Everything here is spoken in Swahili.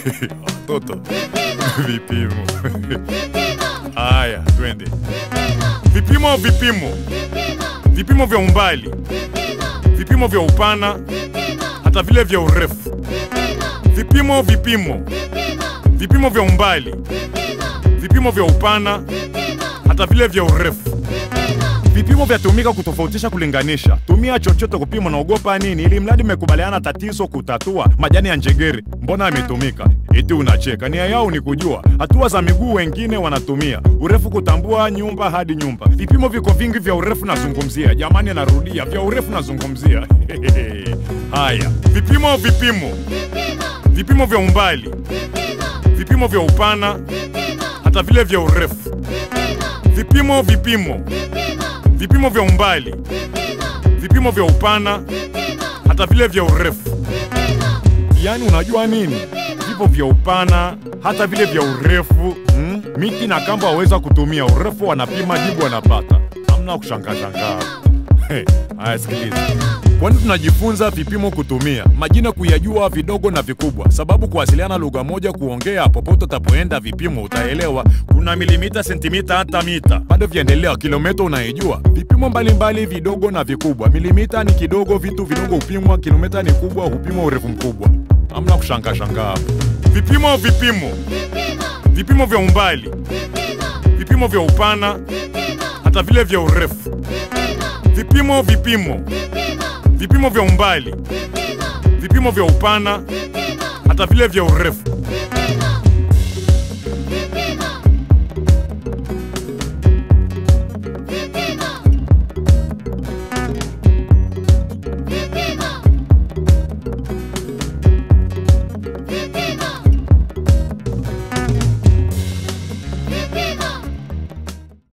Watoto vipimo. Haya, twende. Vipimo, vipimo, vipimo vya umbali, vipimo vya upana, hata vile vya urefu. Vipimo, vipimo, vipimo vya umbali, vipimo vya upana, hata vile vya urefu. Vipimo vyatumika kutofautisha, kulinganisha. Tumia chochote kupima, naogopa nini? Ili mradi mmekubaliana tatizo kutatua. Majani ya njegere mbona yametumika? Eti unacheka? Nia yao ni kujua hatua za miguu, wengine wanatumia urefu kutambua nyumba hadi nyumba. Vipimo viko vingi vya urefu nazungumzia, jamani, narudia, vya urefu nazungumzia. Haya, vipimo, vipimo, vipimo vya umbali, vipimo vya upana, hata vile vya urefu. Vipimo, vipimo vipimo vya umbali, vipimo vya upana, hata vile vya urefu. Yaani unajua nini? Vipo vya upana, hata vile vya urefu hmm? Miki na kamba waweza kutumia urefu, wanapima jibu wanapata, hamna kushangaa shangaa. Hey, haya sikiliza. Kwani tunajifunza vipimo kutumia majina kuyajua vidogo na vikubwa, sababu kuwasiliana lugha moja, kuongea popote utapoenda, vipimo utaelewa. Kuna milimita, sentimita, hata mita, bado viendelea. Kilomita unaijua, vipimo mbalimbali vidogo na vikubwa. Milimita ni kidogo, vitu vidogo hupimwa. Kilomita ni kubwa, hupimwa urefu mkubwa. Hamna kushangaa shangaa hapo. Vipimo, vipimo, vipimo vya umbali, vipimo vya upana, hata vile vya urefu. Vipimo, vipimo, vipimo vya umbali, vipimo vya upana, hata vile vya urefu.